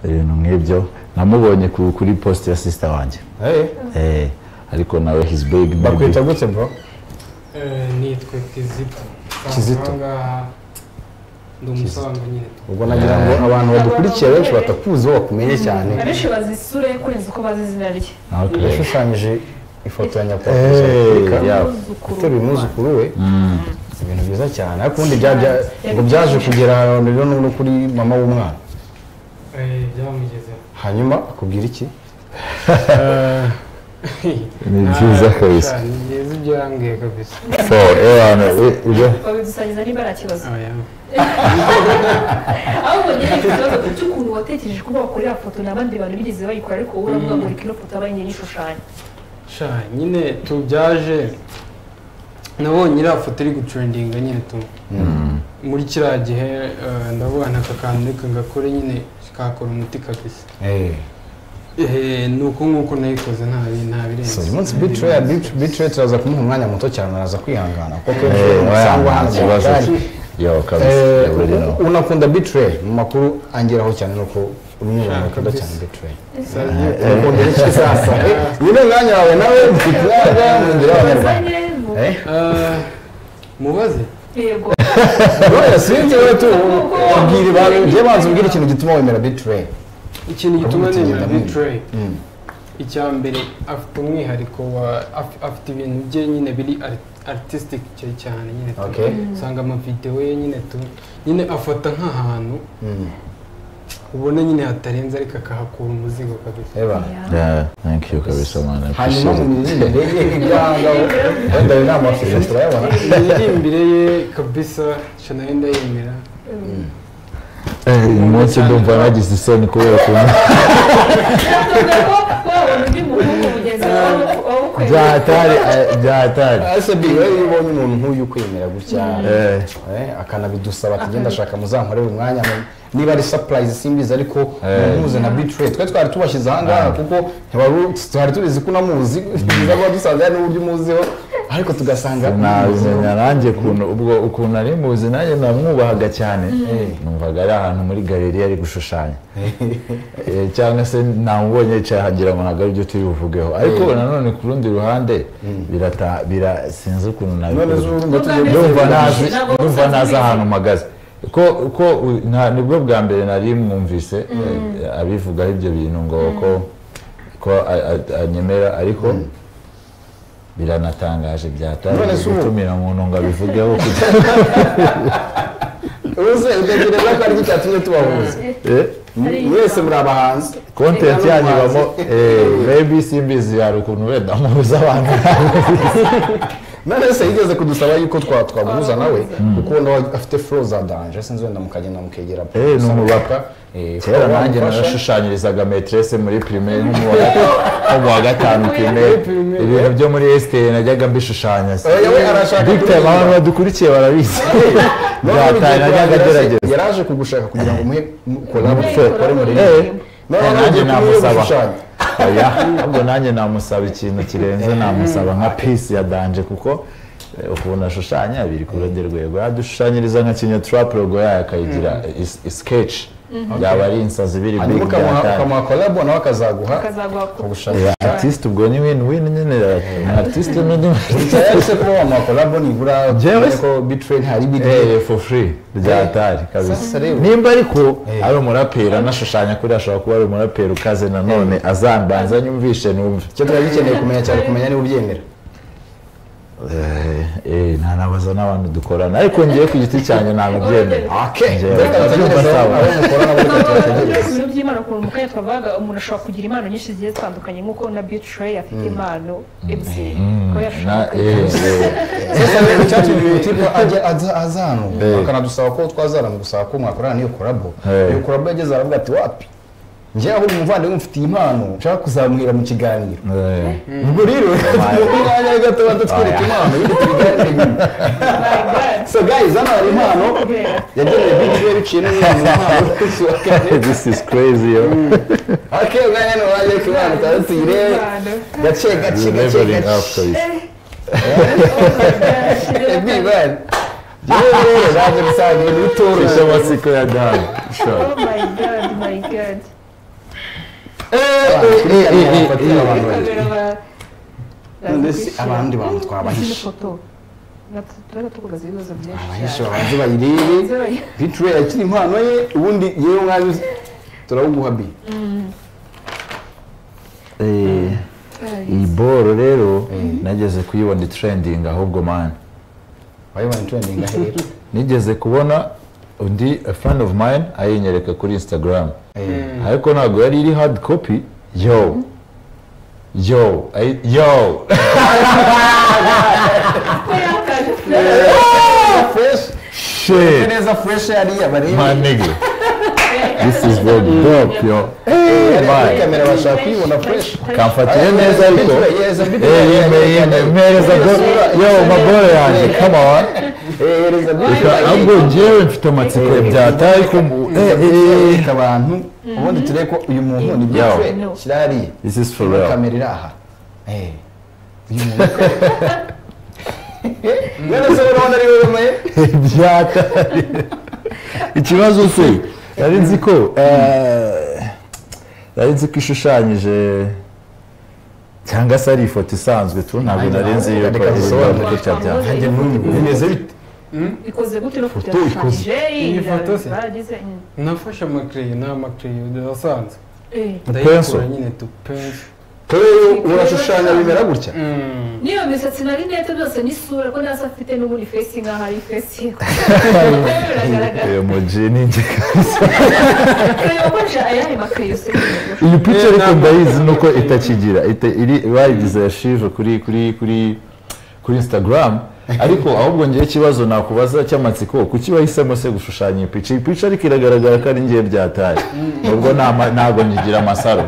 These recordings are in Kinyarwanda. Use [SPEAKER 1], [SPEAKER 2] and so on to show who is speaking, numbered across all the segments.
[SPEAKER 1] ibintu nk'ibyo namubonye ku- kuri post ya sisita wanjye
[SPEAKER 2] Eh,
[SPEAKER 1] Eh, ariko nawe his big baby.
[SPEAKER 2] bakwita gute bro
[SPEAKER 3] nitwe kizito
[SPEAKER 2] Kizito.
[SPEAKER 3] Ahangaha ndi umusonga nyine
[SPEAKER 2] ubwo nagira ngo abantu badukurikiye benshi batakuzi wo bakumenye cyane
[SPEAKER 4] abenshi bazi isura ye kurenza uko bazi izina rye
[SPEAKER 1] Okay.
[SPEAKER 2] yashushanyije ifoto ya nyakubahwa
[SPEAKER 1] Eh,
[SPEAKER 2] afurika
[SPEAKER 1] yeah.
[SPEAKER 2] uteruye umwuzukuru we
[SPEAKER 1] Mm.
[SPEAKER 2] ibintu byiza cyane ariko ubundi bya- bya- ngo byaje kugera rero no kuri mama w'umwana
[SPEAKER 3] Eh, byamugezeho
[SPEAKER 2] hanyuma akubwira iki
[SPEAKER 1] Ni byiza kabisa.
[SPEAKER 3] Ni byiza ibyo yambwiye kabisa
[SPEAKER 1] So, Ewana, i- ibyo-
[SPEAKER 4] babidusangiza niba nta kibazo
[SPEAKER 3] Oya.
[SPEAKER 4] ahubwo nyine ifite ikibazo cy'ukuntu watekereje ko bakorera foto n'abandi bantu bigeze bayikora ariko wowe uravuga ngo reka ino foto abaye nyir'ishushanya
[SPEAKER 3] sha nyine tubyaje nabonye iriya foto iri gucurendinga nyine tu muri kiriya gihe eh, ndavuga nta kakantu reka ngakore nyine kakora umuti kabisa
[SPEAKER 2] Eh,
[SPEAKER 3] Eh, ni uko nguko nayikoze nta bi- nta birenze
[SPEAKER 2] so uyu munsi bitroya bitroya turaza kumuha umwanya muto cyane araza kwihangana kuko
[SPEAKER 1] Eh,
[SPEAKER 2] kenshi usanga
[SPEAKER 1] nta
[SPEAKER 2] hano mu
[SPEAKER 1] kibazo.
[SPEAKER 2] magare
[SPEAKER 1] Yo, kabisa,
[SPEAKER 2] Eh,
[SPEAKER 1] you already know.
[SPEAKER 2] unakunda bitroya mu makuru angeraho cyane nuko rumwe mu bakunda cyane bitroya ukundira iki sasa Eh, uyu ni umwanya wawe nawe bitroya mundira abanyarwanda
[SPEAKER 4] bazanye mu
[SPEAKER 2] Eh,
[SPEAKER 3] Eh, mubaze
[SPEAKER 4] yego
[SPEAKER 2] bro, sinzi wowe tu ubwira abantu njye banza ubwira ikintu gituma wemera bitroya
[SPEAKER 3] ikintu gituma
[SPEAKER 2] Uramutse
[SPEAKER 3] nemera
[SPEAKER 2] ugenda
[SPEAKER 3] bitroye icya mbere afite umwihariko wa af- afite ibintu bye nyine biri ari- artistic cye cyane nyine tu.
[SPEAKER 2] Okay.
[SPEAKER 3] usanga amavidewo ye nyine tu nyine afata nk'ahantu ubona nyine hatarenze ariko akahakura umuzigo kabisa
[SPEAKER 2] eba
[SPEAKER 1] Yeah, thank you kabisa man. I appreciate
[SPEAKER 2] hanyuma mu
[SPEAKER 1] it.
[SPEAKER 2] mirire ndege nk'ibyangabo wenda ayo ni amashusho turayabona
[SPEAKER 3] imiririmbire ye kabisa sha nayo ndayemera
[SPEAKER 1] Eh, uyu munsi ndumva nagize isoni kubera ukuntu
[SPEAKER 4] twavuga ko wabona undi muhungu mugenzi wawe wawukwe
[SPEAKER 1] byatari eh, byatari.
[SPEAKER 2] ese bi rero iyo ubonye umuntu nk'uyu ukwemera gutya
[SPEAKER 1] Eh,
[SPEAKER 2] eh, akanabidusaba ati genda shaka muzankorere umwanya mu- niba ari surprise simbizi ariko muhuze na bitrate twe twari tubashyize ahangaha kuko ntiwari u- twari tubizi ko unamuzi byiza kuba dusanze hari n'uburyo umuziho ariko tugasanga umuziho.
[SPEAKER 1] sinabimenya nanjye ukuntu ubwo ukuntu ari muzi nanjye namwubahaga cyane numvaga ari ahantu muri galeri ari gushushanya Eh, cyangwa se namubonye yicaye ahangira ngo ntabwo ari byo turi buvugeho ariko nanone ku rundi ruhande birata- bira- sinzi ukuntu
[SPEAKER 2] none
[SPEAKER 1] nabikora
[SPEAKER 2] z'ubu ngo tujye
[SPEAKER 4] Nubwo
[SPEAKER 1] ndumva
[SPEAKER 4] Ntabwo
[SPEAKER 1] ntazi
[SPEAKER 4] ntabwo
[SPEAKER 1] ndumva
[SPEAKER 4] usanzwe
[SPEAKER 1] ntazi
[SPEAKER 4] ubizi.
[SPEAKER 1] ahantu mpagaze ko ko u- nta- nibwo bwa mbere nari mwumvise eh, abivugaho ibyo bintu ngo ko ko a- a- anyemera ariko biranatangaje byatangiye
[SPEAKER 2] None se ubu-
[SPEAKER 1] gutumira umuntu ngo abivugeho kugira
[SPEAKER 2] uze utekereza ko ari cyatumye tubahuza
[SPEAKER 1] Eh,
[SPEAKER 2] mwese muri abahanzi
[SPEAKER 1] content yanyu ibamo eh, maybe simbizi hari ukuntu wenda muhuza abantu
[SPEAKER 2] none se yigeze kudusaba yuko twa- twaguhuza nawe kuko wenda wa- afite flow za danje sinzi wenda mukagenda mukegera
[SPEAKER 1] Eh, ni umubaka.
[SPEAKER 2] Eh,
[SPEAKER 1] kera
[SPEAKER 2] flow
[SPEAKER 1] nanjye
[SPEAKER 2] wamufasha.
[SPEAKER 1] narashushanyirizaga metrese muri primaire nko mu wa- nko mu wa gatanu primaire ibintu byo muri esiteri najyaga mbishushanya
[SPEAKER 2] Eh, we arashaka
[SPEAKER 1] big time
[SPEAKER 2] kubigira.
[SPEAKER 1] abantu badukurikiye barabizi
[SPEAKER 2] None ubu
[SPEAKER 1] byataye
[SPEAKER 2] igihe
[SPEAKER 1] najyaga
[SPEAKER 2] twahagera se,
[SPEAKER 1] agerageza
[SPEAKER 2] yaraje kugushaka kugira ngo umuhe
[SPEAKER 1] Mu
[SPEAKER 2] kolabo
[SPEAKER 1] fe.
[SPEAKER 2] ukore muri
[SPEAKER 1] Eh,
[SPEAKER 2] iyi
[SPEAKER 1] eh,
[SPEAKER 2] none
[SPEAKER 1] nanjye
[SPEAKER 2] ugiye
[SPEAKER 1] namusaba
[SPEAKER 2] gushushanya.
[SPEAKER 1] oya ahubwo nanjye namusaba ikintu kirenze namusaba nka pisi ya danje kuko eh, ukuntu ashushanya biri ku rundi rwego yadushushanyiriza nka kinyaturapu logo yayo akayigira is- iskechi yaba ari insazi biri
[SPEAKER 2] hanyuma ukamuha ukamuha kolabo nawe akazaguha
[SPEAKER 4] akazaguha ku
[SPEAKER 2] ubushake
[SPEAKER 1] artiste ubwo ni win win nyine artiste ni
[SPEAKER 2] cyaretse kuba wamuha kolabo nibura
[SPEAKER 1] Jewe
[SPEAKER 2] umenye
[SPEAKER 1] se-
[SPEAKER 2] ko bitrain hari bigi
[SPEAKER 1] Eh, for free ryatari kabisa
[SPEAKER 2] Sasa rero-
[SPEAKER 1] nimba ariko ari umuraperi anashushanya kuri ashobora kuba ari umuraperi ukaze nanone azambanza nyumvishe numve
[SPEAKER 2] icyo twari dukeneye kumenya cyane kumenya niba ubyemera
[SPEAKER 1] Eh, eh, ntanabaza n'abantu dukorana ariko ngiye ku giti cyanjye namubyemera Njyewe
[SPEAKER 2] Reka
[SPEAKER 1] ndabyumva
[SPEAKER 2] bategereze
[SPEAKER 1] sawa.
[SPEAKER 2] abo mukorana muri
[SPEAKER 4] Ntabwo
[SPEAKER 2] gatatu
[SPEAKER 4] ari
[SPEAKER 2] bategereze
[SPEAKER 4] ibintu by'imana ukuntu mu kanya twavugaga umuntu ashobora kugira impano nyinshi zigiye zitandukanye nk'uko na bitrey afite impano ebyiri ko
[SPEAKER 1] Na-
[SPEAKER 4] yashobora
[SPEAKER 1] eh, eh,
[SPEAKER 2] Sasa icyatumye uyu tipe ajya aza- aza hano akanadusaba ko twazana mu gusaba ko mwakorana n'iyo korabo
[SPEAKER 1] Eh.
[SPEAKER 2] iyo korabo yageze aravuga ati wapi njyewe ahubwo umuvandimwe mfitiye impano nshaka kuzamuhira mu kiganiro
[SPEAKER 1] eh.
[SPEAKER 2] ubwo rero mu mwanya we gato batatwereka
[SPEAKER 1] Oya.
[SPEAKER 2] impano y'ibyo tubiganire so guys hano hari impano yagenewe bitiwe biciye n'umwana impano y'umunsi wa kane
[SPEAKER 1] this is crazy yo
[SPEAKER 2] ake umwanya ni uwanjye ku impano utazi tuyirebe gace gace
[SPEAKER 1] You
[SPEAKER 2] gace
[SPEAKER 1] leveling up
[SPEAKER 2] gace
[SPEAKER 1] kabisa
[SPEAKER 2] ebi bani yewe rero naje gusanga ibintu bitoroshye
[SPEAKER 1] amatsiko ya dani
[SPEAKER 4] Oh my god, my god. kabera ba
[SPEAKER 2] None se abandi bantu twabahisha.
[SPEAKER 4] tuba tukubaza ibibazo byinshi
[SPEAKER 2] abahisha
[SPEAKER 4] cyane
[SPEAKER 2] babanze bayirebe
[SPEAKER 4] Z'abayi-
[SPEAKER 2] bitwe yakiri impano ye ubundi yewe mwabi turawuguha bi
[SPEAKER 1] Eh, iyi boro rero nageze kuyibona trending ahubwo mani
[SPEAKER 2] wayibona trending ahera
[SPEAKER 1] nigeze kubona undi a friend of mine ayinyereka kuri instagram ariko ntabwo yari iri hard copy yo yo ayi- yo
[SPEAKER 2] fresh
[SPEAKER 1] shit
[SPEAKER 2] neza fresh yariya
[SPEAKER 1] my
[SPEAKER 2] barebe
[SPEAKER 1] nigga this is very dope yo hey
[SPEAKER 2] kuri
[SPEAKER 1] man
[SPEAKER 2] kamera bashaka kuyibona fresh
[SPEAKER 1] kamfatiye neza ariko eh yemeye yemeye mpereza go- yo maboro yanjye come on
[SPEAKER 2] hereza
[SPEAKER 1] Reka ahubwo njyewe mfite amatsiko byataye ariko mu- eh, eh, eh, eh.
[SPEAKER 2] abantu ubundi turebe ko uyu muntu ni
[SPEAKER 1] Yo.
[SPEAKER 2] bitwe kirariye
[SPEAKER 1] this is for
[SPEAKER 2] Iyo
[SPEAKER 1] real
[SPEAKER 2] kamera iri aha Eh, uyu muntu mwene se urabona ari wowe maye
[SPEAKER 1] byataye ikibazo se nari nzi ko eh, nari nzi ko ishushanyije cyangwa se ari ifoto isanzwe tu ntabwo nari nzi yuko
[SPEAKER 2] Reka dusobanure.
[SPEAKER 1] igice byawe
[SPEAKER 2] nanjye n'ubu bimeze bite
[SPEAKER 4] ikoze gute no
[SPEAKER 1] Foto ikoze.
[SPEAKER 3] Iyi
[SPEAKER 4] iyi
[SPEAKER 3] foto se?
[SPEAKER 4] baragize mm.
[SPEAKER 3] nafashe amakereyo ni amakereyo asanzwe
[SPEAKER 4] Eh,
[SPEAKER 3] ndayikura nyine tu penso
[SPEAKER 2] urashushanya bimera gutya
[SPEAKER 4] n'iyo misatsi na rinete byose n'isura ko ntazi afite n'ubundi fesi nkaho ari fesi ye biragaragara
[SPEAKER 1] uyu muji ni ingeka
[SPEAKER 4] turayogoje ayahe makayo se
[SPEAKER 1] iyi pica ariko ndayizi nuko itakigira ita- iri- bayigize yashive kuri kuri kuri kuri instagram ariko ahubwo ngewe ikibazo nakubaza cy'amatsiko kuki wahisemo se gushushanya iyi pica iyi pica ariko iragaragara ko ari ngewe byataye ubwo ntabwo nkigira amasaro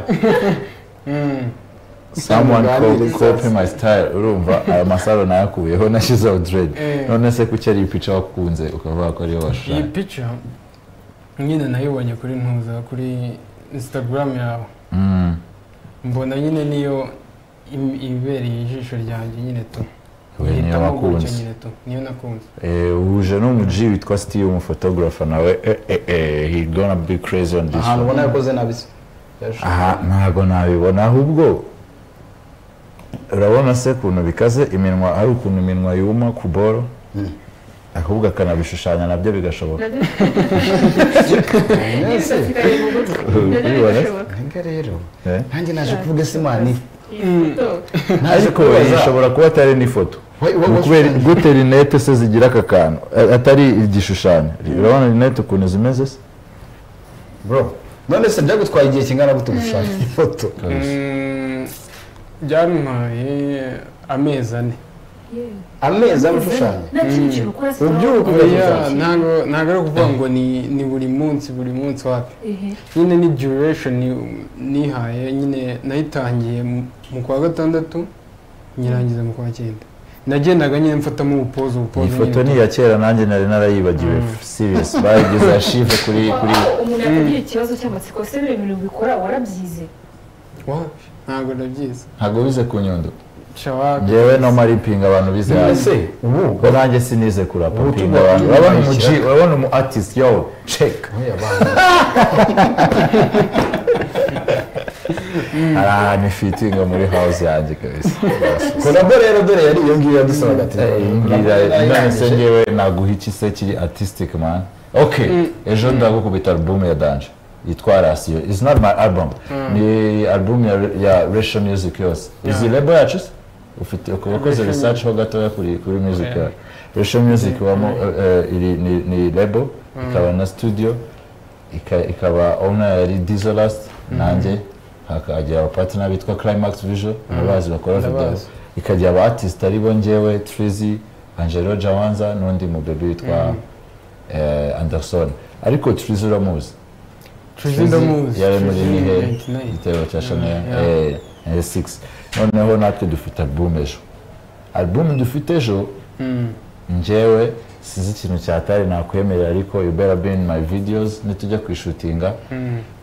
[SPEAKER 1] someone co-
[SPEAKER 2] Muganiriza.
[SPEAKER 1] copy my style urumva aya masaro nayakuyeho nashyizeho dread
[SPEAKER 3] Eh.
[SPEAKER 1] none se kuki ari iyi pica wakunze ukavuga ko ariyo
[SPEAKER 3] iyi
[SPEAKER 1] washushanya
[SPEAKER 3] pica nyine nayibonye kuri ntuza kuri instagram yawe
[SPEAKER 1] Mm.
[SPEAKER 3] mbona nyine niyo im- ibereye ijisho ryanjye nyine tu
[SPEAKER 1] we niyo
[SPEAKER 3] Uhitamo gutyo
[SPEAKER 1] wakunze
[SPEAKER 3] nyine tu niyo nakunze
[SPEAKER 1] Eh, uhuje n'umuji witwa steve umufotografa nawe eh, eh, eh, he gonna be crazy on this
[SPEAKER 2] ahantu
[SPEAKER 1] one.
[SPEAKER 2] ubona yakoze nabi se
[SPEAKER 1] aha ntabwo nabibona ahubwo urabona se ukuntu bikaze iminwa ari ukuntu iminwa yuma ku boro ahubwo akanabishushanya nabyo bigashoboka Ubibona se?
[SPEAKER 2] ntabwo rero
[SPEAKER 1] Eh?
[SPEAKER 2] nanjye naje kuvuga se mani naje
[SPEAKER 1] ariko iyi ishobora kuba atari n'ifoto Ni ukubera
[SPEAKER 2] kubaza
[SPEAKER 1] gute rinete se zigira aka kantu a- atari igishushanyo urabona rinete ukuntu zimeze se
[SPEAKER 2] bro none se byagutwaye igihe kingana gute gushaka ifoto
[SPEAKER 3] Mm, byantwaye amezi ane
[SPEAKER 2] amezi aba ushushanya Ubyuka
[SPEAKER 3] oya ntago ntago ari ukuvuga ngo ni ni buri munsi buri munsi wapi nyine ni duration ni- nihaye nyine nayitangiye mu- mu kwa gatandatu nyirangiza mu kwa cyenda nagendaga nyine mfatamo ubupozo
[SPEAKER 1] iyi
[SPEAKER 3] ubupozo
[SPEAKER 1] foto ni iya kera nanjye nari narayibagiwe serious bayigize ashive kuri kuri
[SPEAKER 4] umuntu yakagira ikibazo cy'amatsiko se biriya bintu bikora warabyize
[SPEAKER 3] wapi ntago ndabyizi
[SPEAKER 1] ntabwo bize ku nyundo
[SPEAKER 3] shawaka
[SPEAKER 1] ngewe no maripinga abantu bize hasi
[SPEAKER 2] ese ubu
[SPEAKER 1] ubwo nanjye sinize kurapa
[SPEAKER 2] Ubu
[SPEAKER 1] pinga
[SPEAKER 2] tuba-
[SPEAKER 1] abantu urabona
[SPEAKER 2] tuba-
[SPEAKER 1] umuji urabona umu artist yo check
[SPEAKER 2] Oya, bana.
[SPEAKER 1] hari ahantu ifitinga muri house yanjye kabisa
[SPEAKER 2] kolabo rero dore yari iyo ngiyo yadusabaga ati
[SPEAKER 1] ngira none se ngewe naguha iki se kiri artistic man okay ejo ndagukubita album ya danje yitwa rasiyo it's not my album ni album ya, ya ratio music yose izi lebo yacu se ufite wakoze
[SPEAKER 3] Ratio
[SPEAKER 1] research ho gatoya kuri kuri music
[SPEAKER 3] Yeah.
[SPEAKER 1] yawe ratio music wamo eh, eh, iri- ni- ni lebo ikaba na studio ika- ikaba owner yari diesel last nanjye hakagira abapartner bitwa climax visual abazi bakora video
[SPEAKER 3] Ndabazi.
[SPEAKER 1] ikajya aba artist ari bo njyewe Trizi Angelo Jawanza n'undi mubebi witwa eh, Anderson ariko Trizi uramuzi
[SPEAKER 3] tuzi ndamuzi
[SPEAKER 1] yari muri
[SPEAKER 3] Tuzi
[SPEAKER 1] nihe
[SPEAKER 3] 99.
[SPEAKER 1] igitego cya Chanel
[SPEAKER 3] Yeah.
[SPEAKER 1] eh, eh, 6 noneho natwe dufite album ejo album dufite ejo
[SPEAKER 3] Mm.
[SPEAKER 1] njyewe sizi ikintu cyatari nakwemerera ariko you better be in my videos nitujya kwishutinga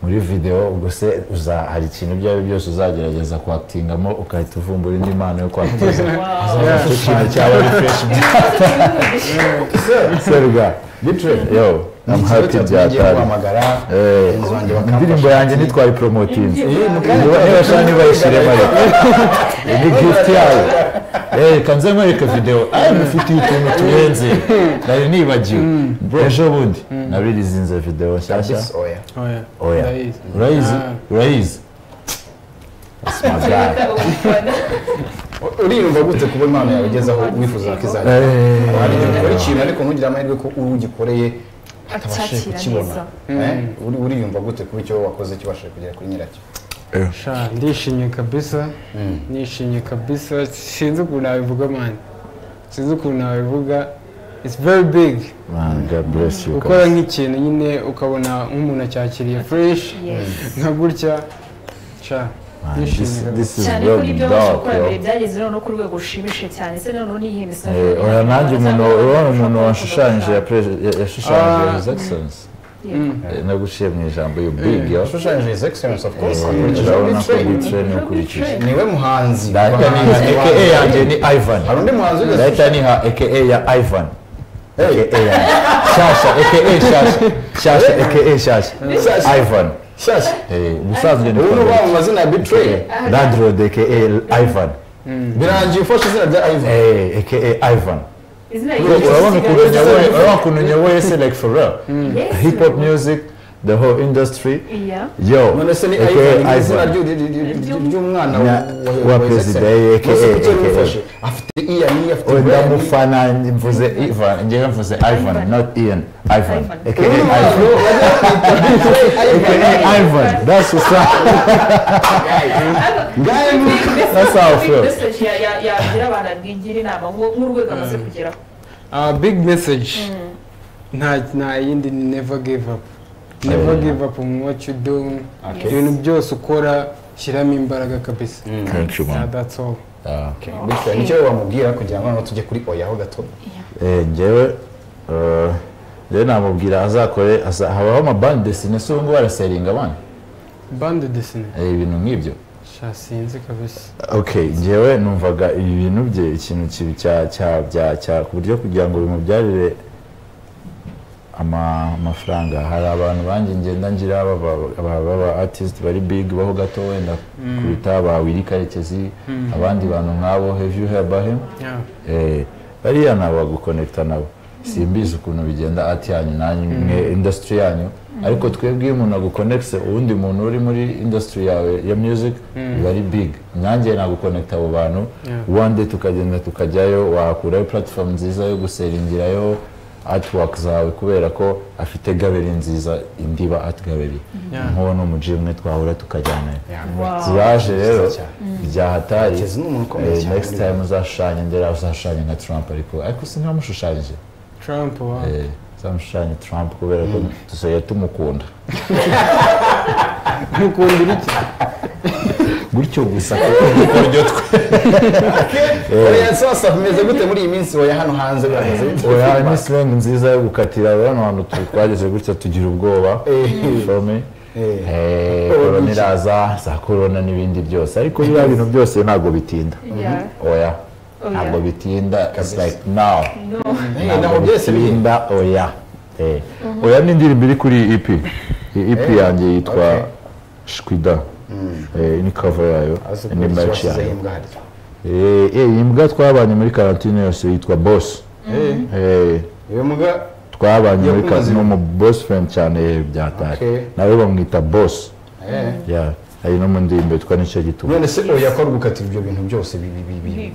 [SPEAKER 1] muri video ubwo se uza hari ikintu ibyo ari byo byose uzagerageza kwakitingamo ugahita uvumbura indi mpano yo kwakitiza
[SPEAKER 4] Wow.
[SPEAKER 1] icyo kintu cyaba ari fresh serwa bitre yo I'm happy byatari
[SPEAKER 2] guhamagara
[SPEAKER 1] Eh,
[SPEAKER 2] inzu wanjye bakamfasha
[SPEAKER 1] indirimbo yanjye nitwaye poromotinze ntibashira ntibayishyiremo ni gift yayo Eh, kanze nkwereke video ayo mufitiye utuntu turenze nari nibagiwe ejo bundi nabirizinze video nshyashya
[SPEAKER 2] Yes, oya.
[SPEAKER 3] oya
[SPEAKER 1] oya
[SPEAKER 3] ndayizi
[SPEAKER 1] urayizi
[SPEAKER 3] Ah.
[SPEAKER 1] urayizi That's my guy.
[SPEAKER 2] uriyumva gute kuba impano yawe igeze aho wifuza ko izajya
[SPEAKER 1] Eh,
[SPEAKER 2] Hari igihe ukora ikintu ariko ntugire amahirwe ko uwo ugikoreye atabashije
[SPEAKER 4] Acyakira
[SPEAKER 2] kukibona
[SPEAKER 4] neza.
[SPEAKER 2] Eh, uri- uriyumva gute kuba icyo wakoze kibashije kugera kuri nyiracyo
[SPEAKER 3] sha ndishimye kabisa nishimye kabisa sinzi ukuntu nabivuga mani sinzi ukuntu nabivuga it's very big
[SPEAKER 1] man, God bless you
[SPEAKER 3] gukora nk'ikintu nyine ukabona nk'umuntu acyakiriye fresh nka gutya sha
[SPEAKER 1] Man, this,
[SPEAKER 3] nishimye kabisa
[SPEAKER 1] this is
[SPEAKER 4] cyane ko
[SPEAKER 1] real
[SPEAKER 4] n'ibyo wabasha
[SPEAKER 1] dog
[SPEAKER 4] gukora
[SPEAKER 1] yo
[SPEAKER 4] mbere byageze noneho ku rwego rushimishije cyane se noneho niyihe misanzu
[SPEAKER 1] Eh, oya nanjye umuntu urabona umuntu washushanyije ya pres- ya- yashushanyije
[SPEAKER 3] Ah.
[SPEAKER 1] his excellence Eh, naguciye mu ijambo you big yo
[SPEAKER 2] yashushanyije his excellence of course akurikije
[SPEAKER 1] urabona ko
[SPEAKER 2] Bitrate.
[SPEAKER 1] bicaye n'ukurikije
[SPEAKER 2] niwe muhanzi
[SPEAKER 1] ndahita niha
[SPEAKER 2] Abahanzi
[SPEAKER 1] eke
[SPEAKER 2] babanza.
[SPEAKER 1] yanjye ni ivan
[SPEAKER 2] hari undi muhanzi ugeze
[SPEAKER 1] ndahita niha eke ya ivan eke yanjye shyashya eke shyashya shyashya eke shyashya
[SPEAKER 2] Shyashya.
[SPEAKER 1] ivan
[SPEAKER 2] shyashya
[SPEAKER 1] Eh, ubusanzwe ni
[SPEAKER 2] ubu ni uba
[SPEAKER 1] Fabrice.
[SPEAKER 2] mu mazina ya bitrey
[SPEAKER 1] landlord eke ivan
[SPEAKER 2] birangiye ufashe izina rya ivan
[SPEAKER 1] Eh, aka ivan
[SPEAKER 4] izina
[SPEAKER 1] urabona ukuntu nyoboye urabona ukuntu nyoboye se like for real hip hop music the whole industry
[SPEAKER 4] iya
[SPEAKER 1] yo
[SPEAKER 2] none se ni
[SPEAKER 1] aka
[SPEAKER 2] ivan ni izina
[SPEAKER 1] ivan
[SPEAKER 2] ry'u- ry'u- ry'u- ry'umwana
[SPEAKER 1] Na- wa perezida aka
[SPEAKER 2] aka afite iya niya afite
[SPEAKER 1] Oya
[SPEAKER 2] iya niya
[SPEAKER 1] ndamufana mvuze Ivan njyewe mvuze Ivan
[SPEAKER 4] Ivan.
[SPEAKER 1] not Ian Ivan
[SPEAKER 4] Ivan.
[SPEAKER 1] aka Ivan aka Ivan that's what's up That's how I feel.
[SPEAKER 4] meseji yagira abantu abwigira inama ngo- nk'urwego amaze kugeraho
[SPEAKER 3] Uh, big message nta nta yindi ni never give up never give up on what you do
[SPEAKER 2] Okay.
[SPEAKER 3] ibintu byose ukora shyiramo imbaraga kabisa
[SPEAKER 1] Thank you
[SPEAKER 3] Yeah,
[SPEAKER 1] man
[SPEAKER 3] that's all
[SPEAKER 1] Ah.
[SPEAKER 2] bityo nicyo wamubwira kugira ngo noneho tujye kuri oyaho gato
[SPEAKER 1] eh njyewe eh, njyewe namubwira azakore aza- habaho amabandi desine se ubu ngubu araseringa abana
[SPEAKER 3] bande desine
[SPEAKER 1] Eh, ibintu nk'ibyo
[SPEAKER 3] sha sinzi kabisa
[SPEAKER 1] okay njyewe numvaga ibi bintu bye ikintu kibi cya cya bya cya ku buryo kugira ngo bimubyarire ama- amafaranga hari abantu banjye ngenda ngira baba baba- baba artist bari big baho gato wenda kuruta ba Willy Karekezi abandi bantu nk'abo have you heard about him
[SPEAKER 3] yeah.
[SPEAKER 1] eh bariya nabo bagukonekita nabo simbizi ukuntu bigenda ati yanyu nanyu mwe industry yanyu ariko twebwe iyo umuntu agukonekise uwundi muntu uri muri industry yawe ya music biba ari big nanjye nagukonekita abo bantu
[SPEAKER 3] Yeah.
[SPEAKER 1] one day tukagenda tukajyayo wahakurayo platform nziza yo guseringirayo artwork zawe kubera ko afite galeri nziza indiba art gallery
[SPEAKER 3] Yeah.
[SPEAKER 1] nkuwo n'umuji umwe twahura tukajyanayo
[SPEAKER 4] Wow.
[SPEAKER 1] turaje rero
[SPEAKER 2] Nziza cyane.
[SPEAKER 1] byahatari
[SPEAKER 2] Karekezi ni umuntu ukomeye
[SPEAKER 1] Eh,
[SPEAKER 2] cyane
[SPEAKER 1] next
[SPEAKER 2] muri
[SPEAKER 1] time
[SPEAKER 2] Uganda.
[SPEAKER 1] uzashushanye ndera uzashushanye nka trump ariko ariko sinamushushanyije
[SPEAKER 3] Trump wa
[SPEAKER 1] uzamushushanye trump kubera ko dusigaye tumukunda
[SPEAKER 3] mukundira iki
[SPEAKER 1] gutyo gusa kuko niko ryo twe
[SPEAKER 2] oya sasa bimeze gute muri iyi minsi oya hano hanze bihagaze bite?
[SPEAKER 1] oya ni slang nziza yo gukatira bano hantu tu- twageze gutya tugira ubwoba
[SPEAKER 2] Eh.
[SPEAKER 1] shome
[SPEAKER 2] Eh.
[SPEAKER 1] korona iraza za korona n'ibindi byose ariko biriya bintu byose ntabwo bitinda
[SPEAKER 4] Yeah.
[SPEAKER 1] oya
[SPEAKER 4] Oya.
[SPEAKER 1] ntabwo bitinda it's
[SPEAKER 2] Kabisa.
[SPEAKER 1] like now
[SPEAKER 4] No.
[SPEAKER 2] Eh, naho byose biri
[SPEAKER 1] birinda oya Eh. oya ni indirimbo iri kuri iyi EP iyi EP
[SPEAKER 2] Eh,
[SPEAKER 1] yanjye yitwa
[SPEAKER 2] okay.
[SPEAKER 1] shwida Eh, ni cover yayo
[SPEAKER 2] azi
[SPEAKER 1] ni
[SPEAKER 2] ukuntu
[SPEAKER 1] merch
[SPEAKER 2] washyizeho
[SPEAKER 1] yayo
[SPEAKER 2] imbwa harya
[SPEAKER 1] Eh, eh, iyi mbwa twabanye muri karantine yose yitwa boss Eh,
[SPEAKER 2] uyu mbwa
[SPEAKER 1] twabanye
[SPEAKER 2] Yo
[SPEAKER 1] muri
[SPEAKER 2] kumaze
[SPEAKER 1] karantine
[SPEAKER 2] ibi.
[SPEAKER 1] umu boss friend cyane eh, byatari
[SPEAKER 2] Okay.
[SPEAKER 1] nawe bamwita boss
[SPEAKER 2] eh,
[SPEAKER 1] Yeah. hari no mu ndirimbo yitwa nicyo gituma
[SPEAKER 2] none se oya ko ari gukatira ibyo bintu byose bi- bi- bi- bi-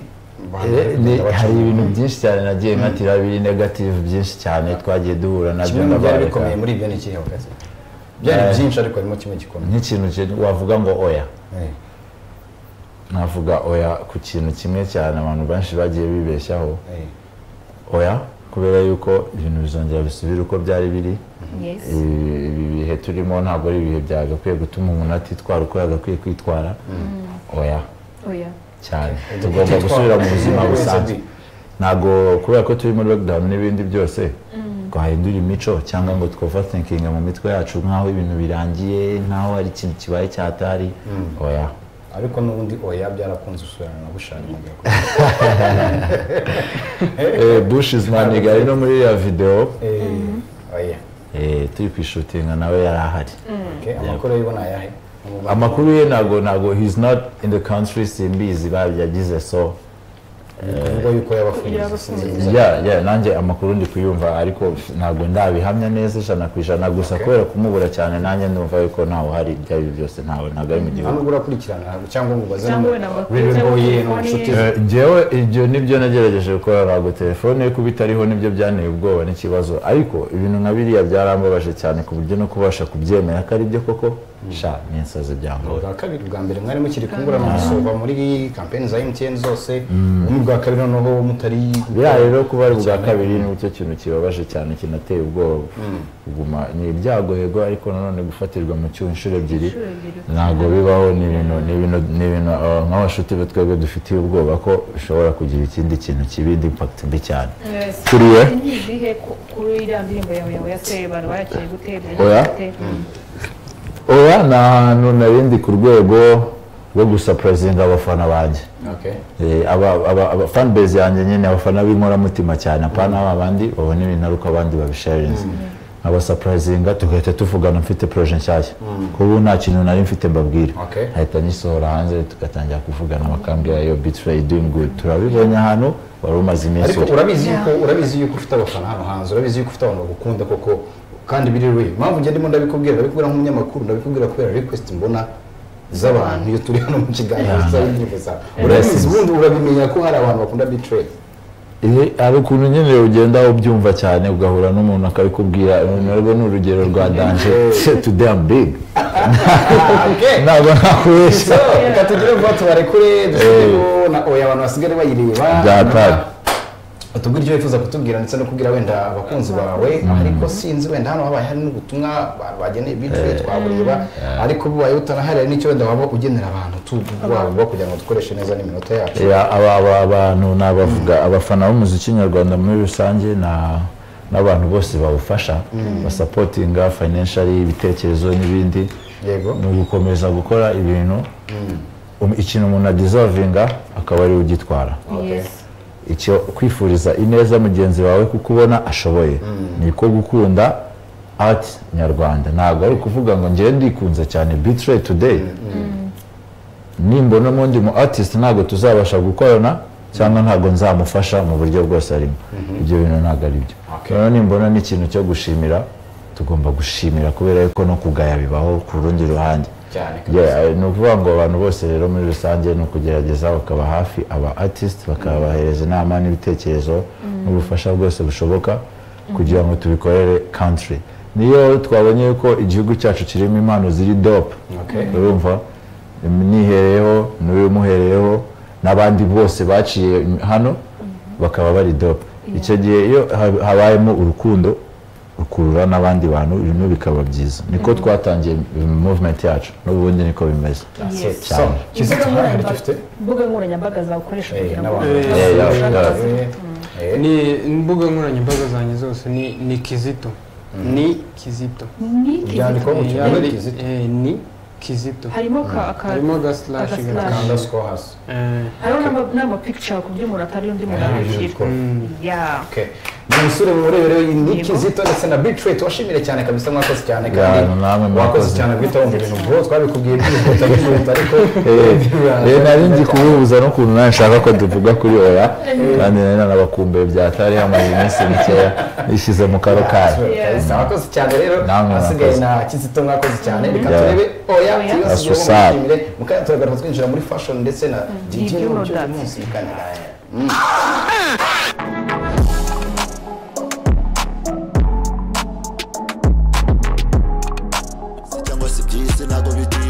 [SPEAKER 2] abantu bari
[SPEAKER 1] Eh, ni-
[SPEAKER 2] kugenda baca.
[SPEAKER 1] hari ibintu byinshi cyane nagiye nkatira biri negative byinshi cyane twagiye duhura nabyo
[SPEAKER 2] kimwe mu byari
[SPEAKER 1] ndabareka.
[SPEAKER 2] bikomeye muri ibyo ni ikihe wakazi byari
[SPEAKER 1] Eh.
[SPEAKER 2] byinshi ariko harimo kimwe gikomeye
[SPEAKER 1] nk'ikintu kiri- wavuga ngo oya
[SPEAKER 2] Eh.
[SPEAKER 1] navuga oya ku kintu kimwe cyane abantu benshi bagiye bibeshyaho
[SPEAKER 2] Eh.
[SPEAKER 1] oya kubera yuko ibintu bizongera bisubira uko byari biri
[SPEAKER 4] Yes.
[SPEAKER 1] Ibi- ibi bihe turimo ntabwo ari ibihe byagakwiye gutuma umuntu atitwara uko yagakwiye kwitwara oya
[SPEAKER 4] Oya.
[SPEAKER 1] cyane
[SPEAKER 2] Ujya
[SPEAKER 1] tugomba
[SPEAKER 2] kwitwara.
[SPEAKER 1] gusubira mu buzima
[SPEAKER 2] Ujya
[SPEAKER 1] busanzwe
[SPEAKER 2] kwitwara.
[SPEAKER 1] ntabwo kubera ko turi muri lockdown n'ibindi byose twahindura imico cyangwa ngo thinking mu mitwe yacu nk'aho ibintu birangiye nk'aho hari ikintu kibaye cyatari oya
[SPEAKER 2] ariko n'ubundi oya byarakunze usubirana na bushari mu gihe
[SPEAKER 1] Eh, bush is my nigga ari no muri ya video
[SPEAKER 2] oya
[SPEAKER 1] eh, turi kwishutinga nawe yari ahari
[SPEAKER 2] Okay, amakuru yo ubona ayahe
[SPEAKER 1] amakuru ye ntabwo ntabwo he's not in the country simbizi babyagize so
[SPEAKER 2] amakuru yuko yabafunze
[SPEAKER 4] Yabafunze.
[SPEAKER 1] ya ya nanjye amakuru ndi kuyumva ariko ntabwo ndabihamya neza ijana ku ijana gusa kubera kumubura cyane nanjye ndumva yuko ntawe hari ibyo ari byo byose ntawe ntabwo ari mu
[SPEAKER 2] nta
[SPEAKER 1] gihugu
[SPEAKER 2] nubwo urakurikirana ntabwo cyangwa ngo ubaze
[SPEAKER 4] Cyangwa
[SPEAKER 2] numero.
[SPEAKER 4] wenda ngo
[SPEAKER 2] Bibe
[SPEAKER 4] akunze
[SPEAKER 2] ngoye
[SPEAKER 4] ngo
[SPEAKER 2] ni
[SPEAKER 4] telefone
[SPEAKER 2] inshuti
[SPEAKER 4] ye.
[SPEAKER 2] ze.
[SPEAKER 1] Eh, njyewe ibyo nibyo nagerageje gukora ntabwo telefone yo kuba itariho nibyo byanteye ubwoba n'ikibazo ariko ibintu nka biriya byarambabaje cyane ku buryo no kubasha kubyemera ko ari byo koko sha ni insazi byangora
[SPEAKER 2] bwa kabiri bwa mbere mwari mukiri kungurana umusoro muri kampeni za MTN zose ubundi bwa kabiri noneho mutari
[SPEAKER 1] biriya rero kuba ari ubwa kabiri ni cyo kintu kibabaje cyane kinateye ubwoba kuguma ni ibyago yego ariko nanone gufatirwa mu cyuho inshuro ebyiri
[SPEAKER 4] Inshuro ebyiri.
[SPEAKER 1] ntabwo bibaho ni ibintu ni ibintu ni ibintu uh, nk'abashuti be twebwe dufitiye ubwoba ko bishobora kugira ikindi kintu kibi indi impact mbi cyane
[SPEAKER 4] Yes.
[SPEAKER 1] kuri we
[SPEAKER 4] Nyizihe ku- kuri iriya ndirimbo yawe yawe ya Sebantu barakeye gute
[SPEAKER 1] Oya. oya ni ahantu narindi ku rwego rwo gusapurazinga abafana banjye
[SPEAKER 2] okay
[SPEAKER 1] Eh, aba- aba- aba- fan base yanjye nyine abafana b'inkoramutima cyane apana ba bandi babona ibintu ari uko abandi babisharinze abasapurazinga tugahita tuvugana mfite proje nshyashya kuko ubu nta kintu nari mfite mbabwira
[SPEAKER 2] Okay.
[SPEAKER 1] nkahita nyisohora hanze tugatangira kuvugana bakambwira yo bitrayi doing good turabibonye ahantu wari umaze iminsi
[SPEAKER 2] ariko
[SPEAKER 1] uri
[SPEAKER 2] urabizi yuko urabizi yuko ufite abafana hano hanze urabizi yuko ufite abantu bagukunda koko kandi biri real impamvu njye ndimo ndabikubwira ndabikubwira nk'umunyamakuru ndabikubwira kubera request mbona z'abantu iyo turi hano mu kiganiro
[SPEAKER 1] Yeah.
[SPEAKER 2] cyangwa indirimbo zawe urabizi ubundi urabimenya ko hari abantu bakunda betray
[SPEAKER 1] Eh, hari ukuntu nyine ugenda ubyumva cyane ugahura n'umuntu akabikubwira narwo ni urugero rwa danje today I'm big
[SPEAKER 2] okay
[SPEAKER 1] ntabwo nakubeshya
[SPEAKER 2] so reka tugire vuba tubarekure dusubireho na oya abantu basigare bayireba
[SPEAKER 1] Byatari.
[SPEAKER 2] utubwira icyo wifuza kutubwira ndetse no kubwira wenda abakunzi bawe ariko sinzi wenda hano habaye hari n'ubutumwa ba- bageneye bitwe twabureba ariko bubaye butanahari hari n'icyo wenda waba ugenera abantu tu wabuba kugira ngo dukoreshe neza n'iminota yacu
[SPEAKER 1] Ya, aba aba- abantu nabavuga abafana b'umuziki nyarwanda muri rusange na n'abantu bose bawufasha basapotinga financially ibitekerezo n'ibindi
[SPEAKER 2] yego
[SPEAKER 1] ni ugukomeza gukora ibintu Um- ikintu umuntu adiservinga akaba ariwe ugitwara icyo kwifuriza ineza mugenzi wawe kuko ubona ashoboye ni ko gukunda art nyarwanda ntabwo ari ukuvuga ngo njyewe ndikunze cyane bitray today nimbona n'undi mu artist ntabwo tuzabasha gukorana cyangwa ntabwo nzamufasha mu buryo bwose arimo ibyo bintu ntabwo ari byo rero nimbona n'ikintu cyo gushimira tugomba gushimira kubera yuko no kugaya bibaho ku rundi ruhande
[SPEAKER 2] cyane
[SPEAKER 1] Yeah, eh, ni ukuvuga ngo abantu bose rero muri rusange ni ukugerageza bakaba hafi aba artist bakabahereza inama n'ibitekerezo n'ubufasha bwose bushoboka kugira ngo tubikorere country niyo twabonye yuko igihugu cyacu kirimo impano ziri dop
[SPEAKER 2] Okay.
[SPEAKER 1] urumva nihereyeho n'ubimuhereyeho n'abandi bose baciye hano bakaba bari dop icyo gihe iyo hab- habayemo urukundo rukurura n'abandi bantu ibintu bikaba byiza niko twatangiye movement yacu n'ubundi niko bimeze
[SPEAKER 4] Yes.
[SPEAKER 2] so
[SPEAKER 1] cyane
[SPEAKER 2] kizito hano hari icyo ufite
[SPEAKER 4] imbuga nkoranyambaga zakoresha
[SPEAKER 2] Eh,
[SPEAKER 4] kugira ngo
[SPEAKER 2] n'abantu
[SPEAKER 3] Eh,
[SPEAKER 1] Eh, ya- ya-
[SPEAKER 2] Eh, eh,
[SPEAKER 3] ni imbuga nkoranyambaga zanjye zose ni ni kizito ni kizito
[SPEAKER 4] ni
[SPEAKER 2] ibyandiko mu
[SPEAKER 4] kizito.
[SPEAKER 3] Eh,
[SPEAKER 2] kiganiro
[SPEAKER 3] ari-
[SPEAKER 2] kizito
[SPEAKER 3] eh, ni kizito
[SPEAKER 4] harimo ka aka
[SPEAKER 3] harimo agaslashe
[SPEAKER 4] Agaslash.
[SPEAKER 3] gakanda
[SPEAKER 2] kanda siko hasi
[SPEAKER 4] hariho n'ama- n'amapicture ku buryo umuntu atari undi muntu abishyirwa Yeah.
[SPEAKER 2] Okay. Ni umusore murebere ni
[SPEAKER 4] Yego.
[SPEAKER 2] Kizito ndetse na Big Trey tubashimire cyane kabisa mwakoze cyane
[SPEAKER 1] Ya,
[SPEAKER 2] kandi
[SPEAKER 1] namwe
[SPEAKER 2] wakoze
[SPEAKER 1] mwakoze.
[SPEAKER 2] cyane guhita wumva ibintu bwo twabikubwiye byihuta byihuta ariko
[SPEAKER 1] Eh, nari nzi kububuza n'ukuntu nawe nshaka ko tuvuga kuri oya kandi nari nanabakumbuye byatari hamaze iminsi mikeya nishyize mu karokari
[SPEAKER 2] Kabisa, wakoze cyane rero
[SPEAKER 1] Namwe
[SPEAKER 2] hasigaye
[SPEAKER 1] mwakoze.
[SPEAKER 2] na Kizito mwakoze cyane reka
[SPEAKER 1] Ya.
[SPEAKER 2] turebe oya
[SPEAKER 4] Oya.
[SPEAKER 1] That's
[SPEAKER 2] tuyose
[SPEAKER 1] what's up.
[SPEAKER 2] mushimire mukanya turagaruka twinjira muri fashion ndetse na DJ
[SPEAKER 4] DJ
[SPEAKER 2] n'uburyo
[SPEAKER 4] Rodat.
[SPEAKER 2] uyu munsi kanira
[SPEAKER 5] cyangwa se byisi ntabwo bituye